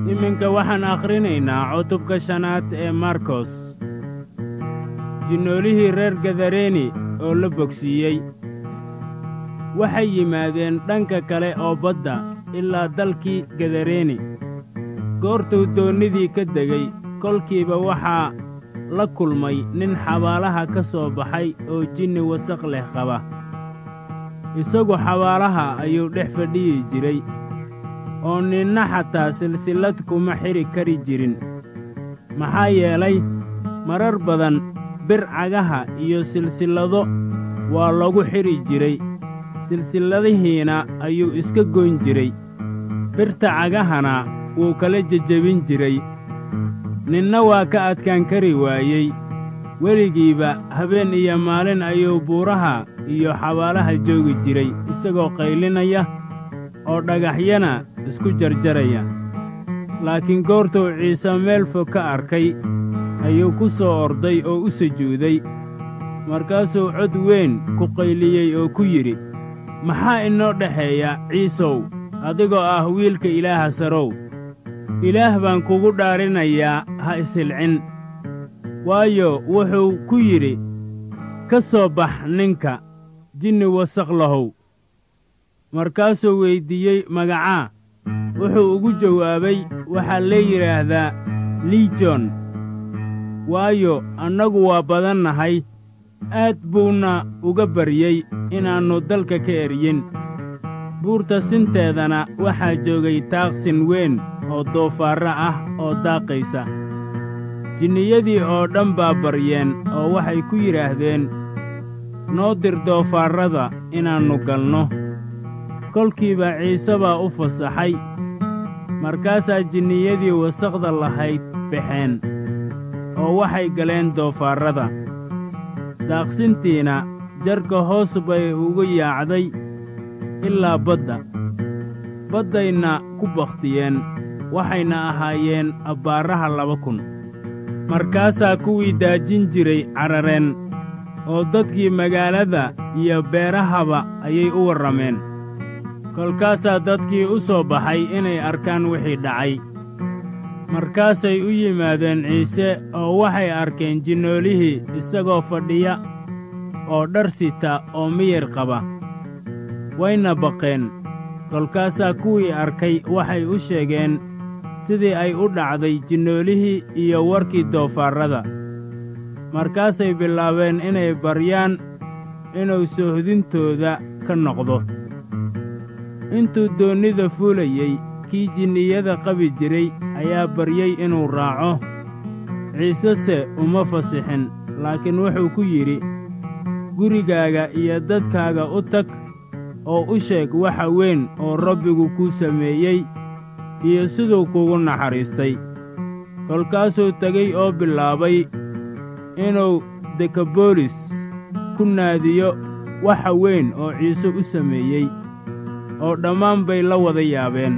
iminka waxaan akhrinaynaa cutubka shanaad ee markos jinnoolihii reer gadareeni oo la bogsiiyey waxay yimaadeen dhanka kale oo badda ilaa dalkii gadareeni goortuu doonnidii ka degay kolkiiba waxaa la kulmay nin xabaalaha ka soo baxay oo jinni wasaq leh qaba isagu xabaalaha ayuu dhex fadhiyi jiray oo ninna xataa silsillad kuma xidhi kari jirin maxaa yeelay marar badan bir cagaha iyo silsillado waa lagu xidhi jiray silsilladihiina ayuu iska goyn jiray birta cagahana wuu kala jejebin jiray ninna waa ka adkaan kari waayey weligiiba habeen iyo maalin ayuu buuraha iyo xabaalaha joogi jiray isagoo qaylinaya oo dhagaxyana isku jarjaraya laakiin goortuu ciise meel fog ka arkay ayuu ku soo orday oo u sujuuday markaasuu cod weyn ku qayliyey oo ku yidhi maxaa inoo dhexeeya ciisow adigoo ah wiilka ilaaha sarow ilaah baan kugu dhaarinayaa ha ishilcin waayo wuxuu ku yidhi ka soo bax ninka jinni wasaq lahow markaasuu weyddiiyey magacaa wuxuu ugu jawaabay waxaa lee yidhaahdaa liijon waayo annagu waa badannahay aad buuna uga baryey inaannu dalka ka eryin buurta sinteedana waxaa joogay taaqsin weyn oo doofaarro ah oo daaqaysa jinniyadii oo dhan baa baryeen oo waxay ku yidhaahdeen noo dir doofaarrada inaannu galno kolkiiba ciise baa u fasaxay markaasaa jinniyadii wasaqda lahayd baxeen oo waxay galeen doofaarrada daaqsintiina jarka hoos bay ugu yaacday ilaa badda baddayna ku bakhtiyeen waxayna ahaayeen abbaaraha laba kun markaasaa kuwii daajin jiray carareen oo dadkii magaalada iyo beerahaba ayay u warrameen kolkaasaa dadkii u soo baxay inay arkaan wixii dhacay markaasay u yimaadeen ciise oo waxay arkeen jinnoolihii isagoo fadhiya oo dhar sita oo miyir qaba wayna baqeen kolkaasaa kuwii arkay waxay u sheegeen sidii ay u dhacday jinnoolihii iyo warkii doofaarrada markaasay bilaabeen inay baryaan inuu soohdintooda ka noqdo intuu doonnida fuulayey kii jinniyada qabi jiray ayaa baryey inuu raaco ciisese uma fasixin laakiin wuxuu ku yidhi gurigaaga iyo dadkaaga u tag oo u sheeg waxa weyn oo rabbigu kuu sameeyey iyo siduu kugu naxariistay kolkaasuu tegey oo bilaabay inuu dekaboolis ku naadiyo waxa weyn oo ciise u sameeyey oo dhammaan bay la wada yaabeen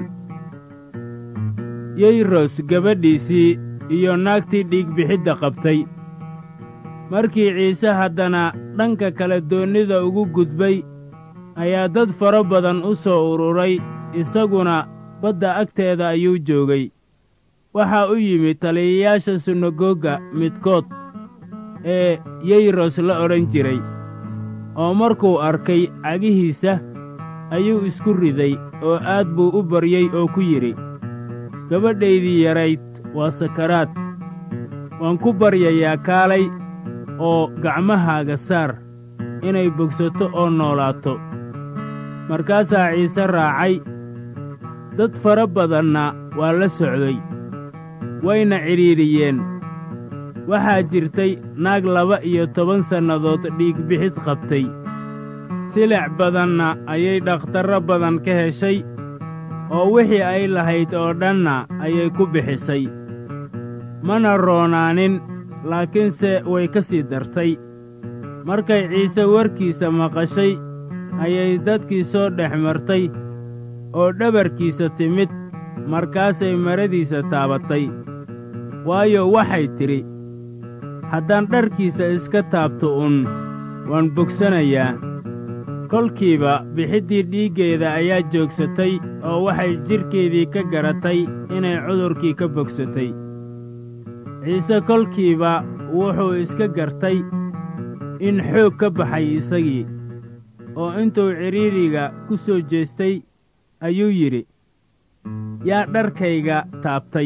yeyros gabadhiisii iyo naagtii dhiigbixidda qabtay markii ciise haddana dhanka kale doonnida ugu gudbay ayaa dad fara badan u soo ururay isaguna badda agteeda ayuu joogay waxaa u yimid taliyayaasha sunagoga midkood ee yeyros la odhan jiray oo markuu arkay cagihiisa ayuu isku riday oo aad buu u baryey oo ku yidhi gabadhaydii yarayd waa sakaraad waan ku baryayaa kaalay oo gacmahaaga saar inay bogsato oo noolaato markaasaa ciise raacay dad fara badanna waa la socday wayna cidhiidhiyeen waxaa jirtay naag laba iyo toban sannadood dhiigbixid qabtay silic badanna ayay dhakhtarro badan ka heshay oo wixii ay lahayd oo dhanna ayay ku bixisay mana roonaanin laakiinse way ka sii dartay markay ciise warkiisa maqashay ayay dadkii soo dhex martay oo dhabarkiisa timid markaasay maradiisa taabatay waayo waxay tidhi haddaan dharkiisa iska taabto un waan bogsanayaa kolkiiba bixiddii dhiiggeeda ayaa joogsatay oo waxay jidhkeedii ka garatay inay cudurkii ka bogsatay ciise kolkiiba wuxuu iska gartay in xoog ka baxay isagii oo intuu cidhiidriga ku soo jeestay ayuu yidhi yaa dharkayga taabtay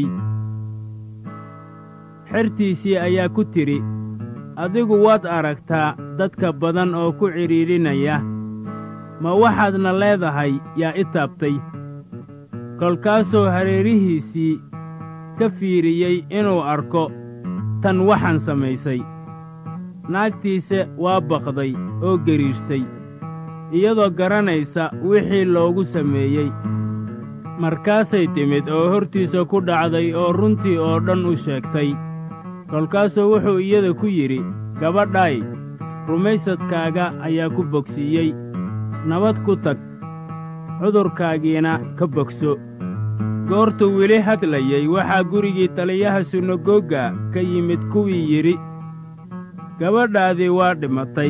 xertiisii ayaa ku tidhi adigu waad aragtaa dadka badan oo ku cidhiidhinaya ma waxaadna leedahay yaa i taabtay kolkaasuu hareerihiisii ka fiiriyey inuu arko tan waxaan samaysay naagtiise waa baqday oo gariirtay iyadoo garanaysa wixii loogu sameeyey markaasay timid oo hortiisa ku dhacday oo runtii oo dhan u sheegtay kolkaasuu wuxuu iyada ku yidhi gabadhay rumaysadkaaga ayaa ku bogsiiyey nabad ku tag cudurkaagiina ka bogso goortuu weli hadlayey waxaa gurigii taliyaha sunagoga ka yimid kuwii yidhi gabadhaadii waa dhimatay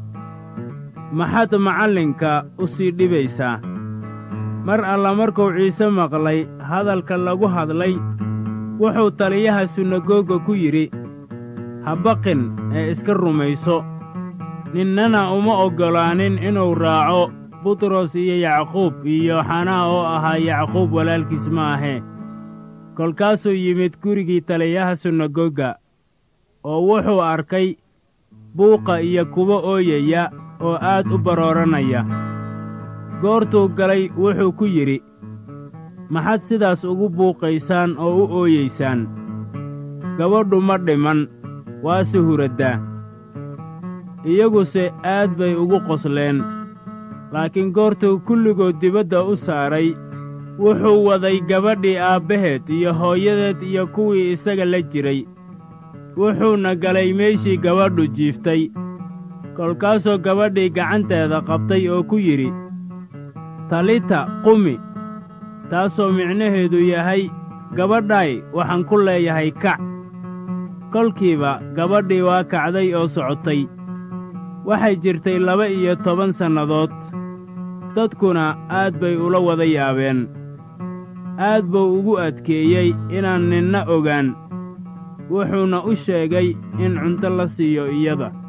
maxaad macallinka u sii dhibaysaa mar alla markuu ciise maqlay hadalka lagu hadlay wuxuu taliyaha sunagoga ku yidhi ha baqin ee iska rumayso ninnana uma oggolaanin inuu raaco butros iyo yacquub iyo xanaa oo ahaa yacquub walaalkiis ma ahee kolkaasuu yimid gurigii taliyaha sunagoga oo wuxuu arkay buuqa iyo kuwa ooyaya oo aad u barooranaya goortuu galay wuxuu ku yidhi maxaad sidaas ugu buuqaysaan oo u ooyaysaan gabadhu ma dhiman waase huraddaa iyaguse aad bay ugu qosleen laakiin goortuu kulligood dibadda u saaray wuxuu waday gabadhii aabbaheed iyo hooyadeed iyo kuwii isaga la jiray wuxuuna galay meeshii gabadhu jiiftay kolkaasuu gabadhii gacanteeda qabtay oo ku yidhi talita qumi taasoo micnaheedu yahay gabadhay waxaan ku leeyahay kac kolkiiba gabadhii waa kacday oo socotay waxay jirtay laba iyo toban sannadood dadkuna aad bay ula wada yaabeen aad buu ugu adkeeyey inaan ninna ogaan wuxuuna u sheegay in cunto la siiyo iyada